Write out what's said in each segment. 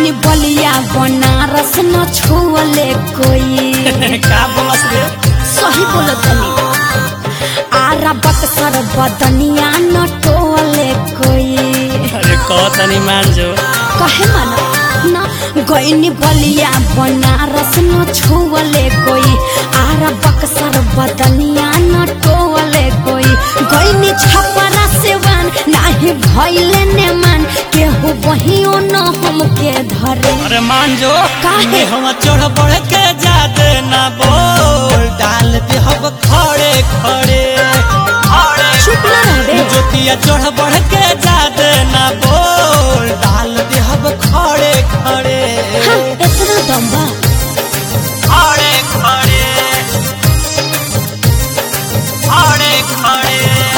गईनी बलिया बनारस न छुअले कोई का बोलस रे सही बोलत तनी आरा बक्सर बदनिया न टोले कोई अरे कह तनी मान जो कहे माना ना गईनी बलिया बनारस न छुअले कोई आरा बक्सर बदनिया न टोले कोई गईनी छपरा सेवान नाही भइले ने मान केहू बहियो न हमके धरे अरे मान जो काहे? हम चढ़ बढ़ के जाते ना बोल डाल दे हम खड़े खड़े खड़े चुप ना रहे जोतिया चढ़ बढ़ के जाते ना बोल डाल दे हम खड़े खड़े हाँ इतना दम बा खड़े खड़े खड़े खड़े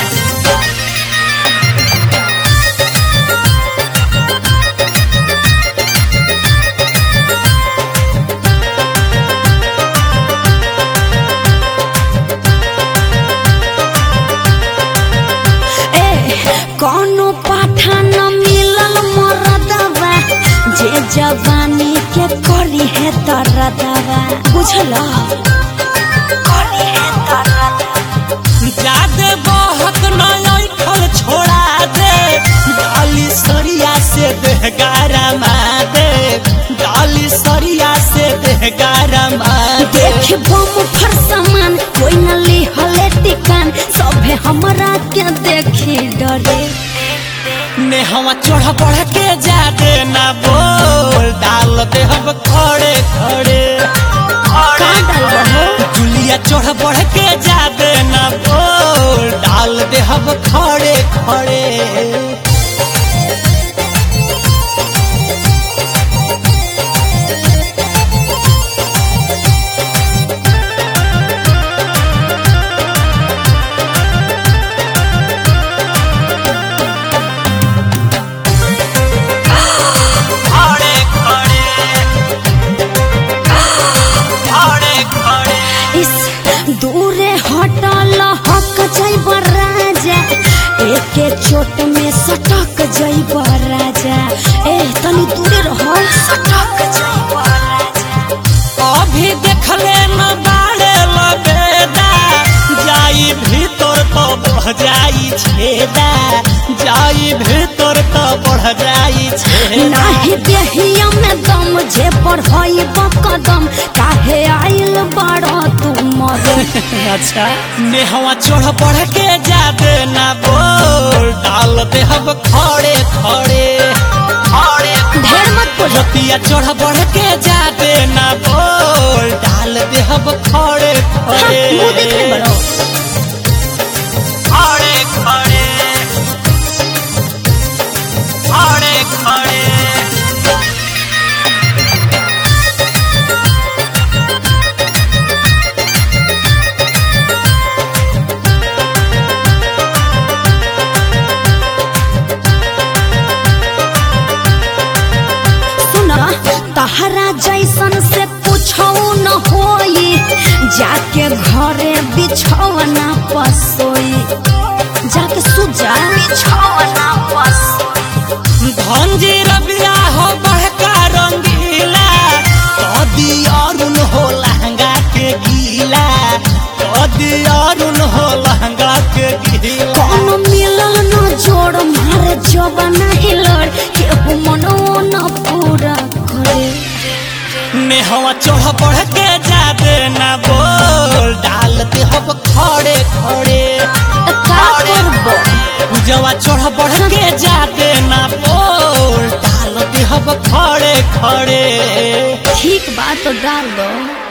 ए कौनो पाठा न मिलल मरदवा जे जवानी के करी है तरदवा बुझल करी है तरदवा जादे बहक नय फल छोड़ा दे डाली सरिया से देहगारा मादे डाली सरिया से देहगारा मादे देख बम फर सामान कोई न लिहले टिकान सभे हमरा के देखी डरे ने हम चढ़ बढ़ के जादे ना बोल डाल दे हम खड़े खड़े का डालबा हो जुलिया चढ़ बढ़ के जादे ना बोल डाल दे हम खड़े खड़े खड़े खड़े खड़े खड़े इस दूरे हटल हक जैब राजा एके चोट में सटक जैब राजा ए तनी दूरे रह सटक जैब राजा अभी देखले न बाड़े लबेदा जाई भीतर तो बढ़ जाई छेदा जाई भीतर तो बढ़ जाई छेदा नाही देहिया में दम जे पढ़ाई कदम काहे आइल बड़ा तू मरे अच्छा नेहवा चढ़ बढ़ के जादे ना बोल डाल दे हम खड़े खड़े खड़े ढेर मत बोलो रतिया चढ़ बढ़ के जादे ना बोल डाल दे हम खड़े हाँ, खड़े मुंह देखने बड़ो खड़े खड़े खड़े खड़े सुना तहरा जैसन से पूछो न होई जाके घरे बिछौना पसोई जाके सुजा बिछौना पसोई धनजी रबिया हो बहका रंगीला कदी अरुण हो लहंगा के गीला कदी अरुण हो लहंगा के गीला कौन मिलल न जोड़ मारे जबना हिलड़ केहू मनो न पूरा करे नेहवा चढ़ बढ़ के जादे ना बोल डालते हम खड़े खड़े का करबो पूजवा चढ़ बढ़ के जादे ना बोल डालते हम खड़े खड़े ठीक बात तो डाल दो